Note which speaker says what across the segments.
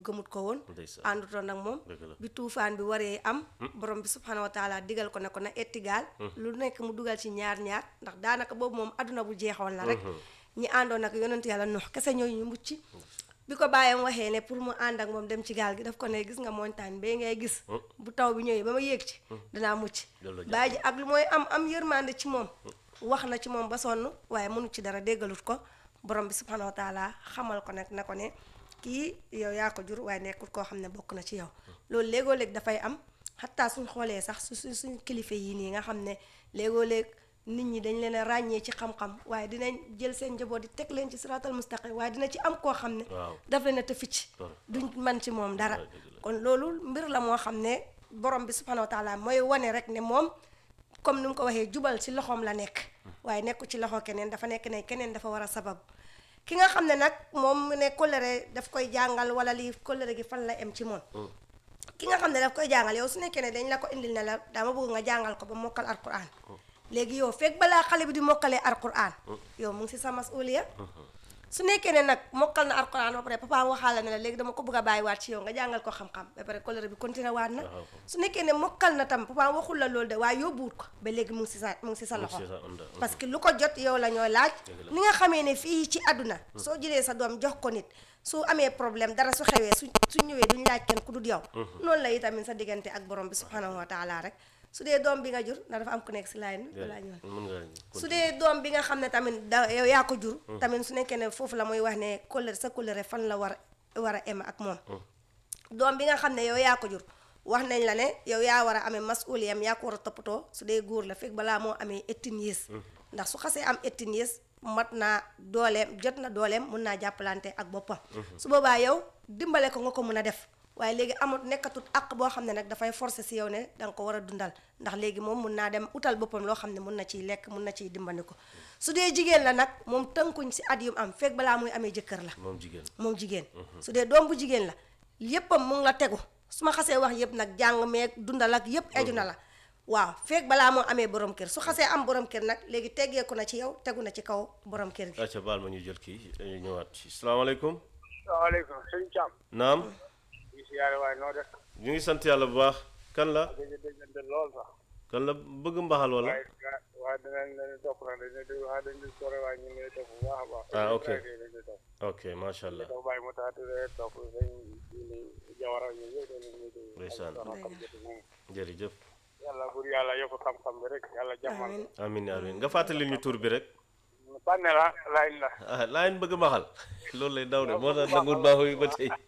Speaker 1: gëmut ko woon
Speaker 2: ndeysaan
Speaker 1: àndutoon nag moom
Speaker 2: dëgg la
Speaker 1: bi tuufaan bi waree am borom bi subhanahu wa taala digal ko ne ko na ettigaal lu nekk mu dugal ci ñaar ñaar ndax daanaka boobu moom adduna bu jeexoon la rek ñi àndoon ak yonent yàlla Nuux kese ñooy ñu mucc bi ko bàyyam waxee ne pour mu ànd ak moom dem ci gaal gi daf ko ne gis nga montagne bee ngay gis bu taw bi ñëwee ba ma yéeg ci dinaa mucc
Speaker 2: Loolu la
Speaker 1: bàyyi ji ak lu mooy am am yërmande ci moom wax na ci moom ba sonn waaye mënu ci dara déggalut ko borom bi subhanahu wa taala xamal ko nag na ko ne kii yow yaa ko jur waaye nekkul koo xam ne bokk na ci yow loolu léegoo léeg dafay am xataa suñ xoolee sax su su suñ kilifa yii nii nga xam ne léegoo léeg nit ñi dañ leen a ràññee ci xam-xam waaye dinañ jël seen njaboot di teg leen ci siratal mustaqim waaye dina ci am koo xam ne
Speaker 2: waaw
Speaker 1: daf leen a tëficc duñ man ci moom dara kon loolu mbir la moo xam ne borom bi subhanahu wa taala mooy wane rek ne moom comme ni mu ko waxee jubal ci loxoom la nekk waaye nekku ci loxo keneen dafa nekk ne keneen dafa war a sabab ki nga xam ne nag moom mu ne kóllëre daf koy jàngal wala lii kóllëre gi fan la em ci moom ki nga xam ne daf koy jàngal yow su nekkee ne dañ la ko indil ne la dama bëgg nga jàngal ko ba mokkal alquran léegi yow fekk balaa xale bi di mokkalee alquran yow mu ngi si sa masuliya su nekkee ne nag mokkal na alquran ba pare papa waxaala ne la léegi dama ko bëgg a bàyyiwaat ci yow nga jàngal ko xam-xam ba pare kóllëre bi continué waat na su nekkee ne mokkal na tam papa waxul la loolu de waaye yóbbuwut ko ba léegi mu ngi si sa mu ngi si sa loxo
Speaker 2: si sa onda
Speaker 1: parce que lu ko jot yow la ñooy laaj ni nga xamee ne fii ci àdduna soo jëlee sa doom jox ko nit su amee problème dara su xewee su su ñëwee duñ laaj kenn ku dul yow noonu la itamit sa diggante ak borom bi subhanahu wa taala rek su dee doom bi nga jur ndax dafa am ku nekk si laay bi balaa ñëw
Speaker 2: mën nga
Speaker 1: su dee doom bi nga xam ne tamit da yow yaa ko jur tamit su nekkee ne foofu la muy wax ne kóllëre sa kóllëre fan la war a war a em ak moom doom bi nga xam ne yow yaa ko jur wax nañ la ne yow yaa war a amee masuliyam yaa ko war a toppatoo su dee góor la fekk balaa moo amee eighteen years ndax su xasee am eighteen years mat naa dooleem jot na dooleem mun naa jàppalante ak boppam su boobaa yow dimbale ko nga ko mun a def waaye léegi amul nekkatut àq boo xam ne nag dafay forcer si yow ne danga ko war a dundal ndax léegi moom mun naa dem utal boppam loo xam ne mun na ciy lekk mun na ciy dimbali ko su dee jigéen la nag moom tënkuñ si at yum am fekk balaa muy amee jëkkër la
Speaker 2: moom jigéen
Speaker 1: moom jigéen su dee doom bu jigéen la yéppam mu ngi la tegu su ma xasee wax yépp nag jàng meeg dundal ak yépp eju na la waaw fekk balaa moo amee borom kër su xasee am borom kër nag léegi teggeeku na ci yow tegu na ci kaw borom kër gi
Speaker 2: acca baal ma ñu jël kii dañuy ñëwaat ci salaamaaleykum
Speaker 3: salaamaaleykum sëñ Thiam.
Speaker 2: naam
Speaker 3: ñu si yàlla waaye noo def.
Speaker 2: ñu ngi sant yàlla bu baax kan la
Speaker 3: dañu déggante lool sax.
Speaker 2: kan la bëgg mbaxal wala
Speaker 3: waaye ga- waaye dinañ leen topp nag dañu ne waaye dañu di sore waaye ñu ngi lay topp bu baax a baax.
Speaker 2: Ah, ok.
Speaker 3: dañu di topp.
Speaker 2: ok macha allah
Speaker 3: topp bàyyi mu taatu rek topp sëñ Jili Jawara ñu yëpp dañu leen di.
Speaker 2: Ndeysaan.
Speaker 3: ak soxna Kam Jati moom.
Speaker 2: jërëjëf
Speaker 3: yàlla bur yàlla yokk xam-xam bi rek yàlla jàmmal.
Speaker 1: amiin
Speaker 2: amin amin nga fàttali ñu tur bi rek
Speaker 3: bànne la laaj la.
Speaker 2: ah laa bëgg mbaxal loolu lay daw de moo tax nangul baaxu yi ba tey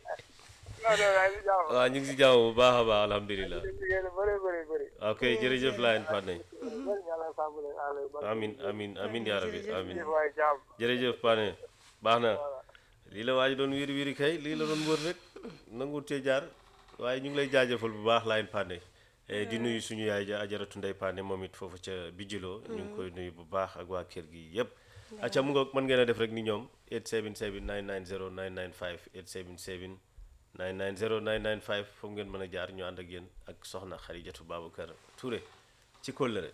Speaker 3: non non laaj li jàmm.
Speaker 2: waaw ñu ngi si jàmm bu baax a baax alhamdulilah
Speaker 3: di liggéey lu bëri bëri bëri.
Speaker 2: ok jërëjëf laayen Pané
Speaker 3: bëri yàlla sàmm leen àll ba.
Speaker 2: amin amin amin yaa rabbi amin
Speaker 3: jëf waay jàmm.
Speaker 2: jërëjëf Pané baax na lii la waa ji doon wiiri wiiri kay lii la doon wër rek nangu tee jaar waaye ñu ngi lay jaajëfal bu baax laayen Pané Eh, di nuyu suñu yaay ja ajaratu ndey Pané moom it foofu ca bijiloo ñu ngi koy nuyu bu baax ak waa kër gi yépp acca mu nga mën ngeen a def rek ni ñoom 877 990 995 877 990 995 foofu ngeen mën a jaar ñu ànd ak yéen ak soxna Xarijatu Babacar Touré ci kóllëre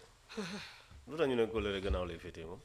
Speaker 2: lu tax ñu ne kóllëre gannaaw lay féetee moom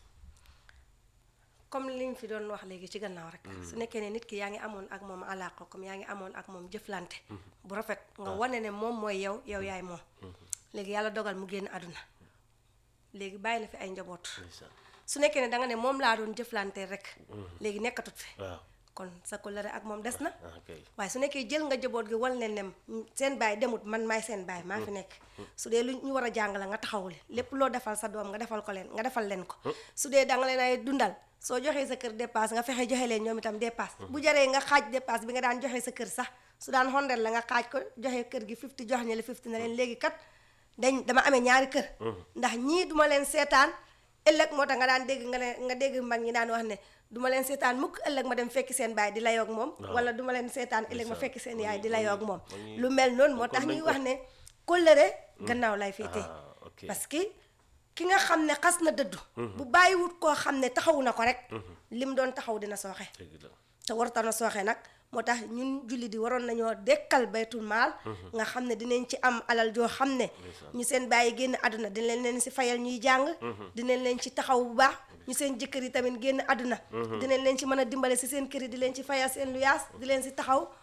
Speaker 1: comme li ñu fi doon wax léegi ci gannaaw rek su nekkee ne nit ki yaa ngi amoon ak moom alaaka comme yaa ngi amoon ak moom jëflante bu rafet nga wane ne moom mooy yow yow yaay moom léegi yàlla dogal mu génn àdduna léegi bàyyi na fi ay njaboot
Speaker 2: ndeysaan
Speaker 1: su nekkee ne da nga ne moom laa doon jëflante rek léegi nekkatut fi
Speaker 2: waaw
Speaker 1: kon sa kóllëre ak moom des na
Speaker 2: ah kay
Speaker 1: waaye su nekkee jël nga jaboot gi wal ne nem seen baay demut man maay seen baay maa fi nekk su dee lu ñu war a jàng la nga taxawul lépp loo defal sa doom nga defal ko leen nga defal leen ko su dee da nga leen ay dundal soo joxee sa kër dépasse nga fexe joxe leen ñoom itam dépasse bu jaree nga xaaj dépasse bi nga daan joxe sa kër sax su daan hundred la nga xaaj ko joxe kër gi 50 jox ñi la 50 na leen léegi kat dañ dama amee ñaari kër ndax ñii duma leen seetaan ëllëg moo tax nga daan dégg nga leen nga dégg mag ñi daan wax ne duma leen seetaan mukk ëllëg ma dem fekki seen baay di la yoog moom wala duma leen seetaan ëllëg ma fekki seen yaay di la yoog moom lu mel noonu moo tax ñuy wax ne kóllëre gannaaw lay féetee
Speaker 2: ah ok
Speaker 1: parce que ki nga xam ne xas na dëddu bu bàyyiwut koo xam ne taxawu na ko rek lim doon taxaw dina sooxe
Speaker 2: dëgg la
Speaker 1: te warta na sooxe nag moo tax ñun julli di waroon nañoo dekkal baytul maal nga xam ne dinañ ci am alal joo xam ne ñu seen bàyyi génn àdduna dinañ leen si fayal ñuy jàng dinañ leen ci taxaw bu baax ñu seen jëkkër yi tamit génn àdduna dinañ leen ci mën a dimbale si seen kër yi di leen ci fayal seen luyaas di leen si taxaw